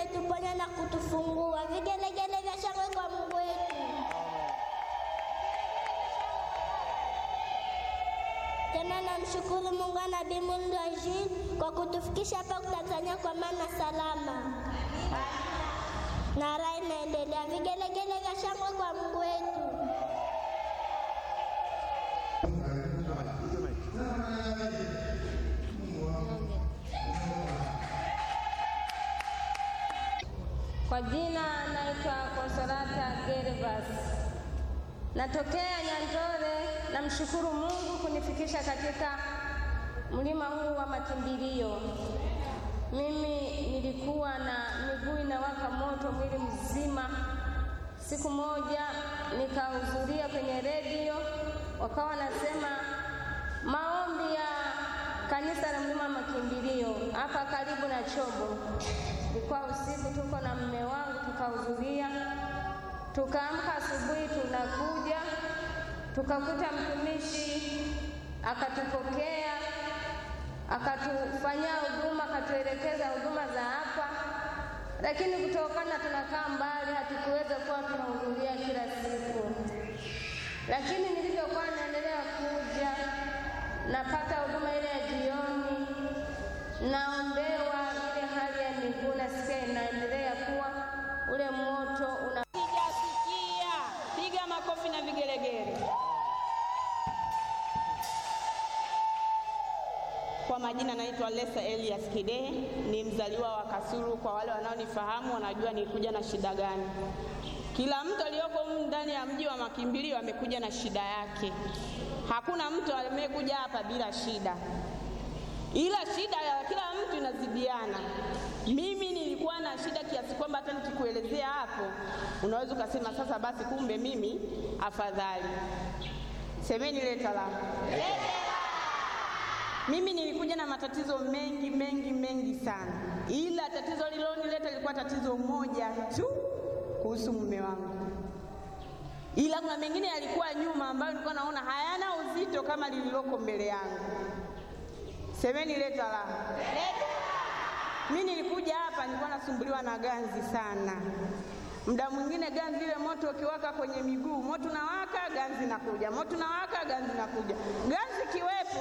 ametuponya na kutufungua. Vigelegele vya shangwe kwa Mungu wetu. Tena namshukuru Mungu na Nabii Mulndo Jules kwa kutufikisha hapa Tanzania kwa maana salama, na raha inaendelea. Vigelegele vya shangwe kwa Mungu wetu. Kwa jina naitwa Konsolata Gervas, natokea Nyandore. Namshukuru Mungu kunifikisha katika mlima huu wa makimbilio. Mimi nilikuwa na miguu inawaka moto mwili mzima. Siku moja nikahudhuria kwenye redio, wakawa nasema maombi ya kanisa la mlima wa makimbilio hapa karibu na Chobo. Ilikuwa usiku, tuko na mume wangu tukahudhuria, tukaamka asubuhi, tunakuja tukakuta mtumishi akatupokea, akatufanyia huduma, akatuelekeza huduma za hapa, lakini kutokana tunakaa mbali, hatukuweza kuwa tunahudhuria kila siku. Lakini nilivyokuwa naendelea kuja, napata huduma ile ya jioni, naombewa ile hali ya miguu, nasikia inaendelea kuwa ule moto una Sijasikia. Piga makofi na vigelegele. Kwa majina naitwa Lesa Elias Kidehe, ni mzaliwa wa Kasulu. Kwa wale wanaonifahamu wanajua nilikuja na shida gani. Kila mtu aliyoko humu ndani ya mji wa makimbilio amekuja na shida yake. Hakuna mtu amekuja hapa bila shida, ila shida ya kila mtu inazidiana. Mimi nilikuwa na shida kiasi kwamba hata nikikuelezea hapo unaweza ukasema sasa basi, kumbe mimi afadhali. Semeni leta la mimi nilikuja na matatizo mengi mengi mengi sana, ila tatizo lililonileta lilikuwa tatizo moja tu kuhusu mume wangu, ila kuna mengine yalikuwa nyuma ambayo nilikuwa naona hayana uzito kama lililoko mbele yangu. Semeni leta la mimi nilikuja hapa nilikuwa nasumbuliwa na ganzi sana. Muda mwingine ganzi ile moto ukiwaka kwenye miguu, moto unawaka, ganzi nakuja, moto unawaka, ganzi nakuja, ganzi kiwepo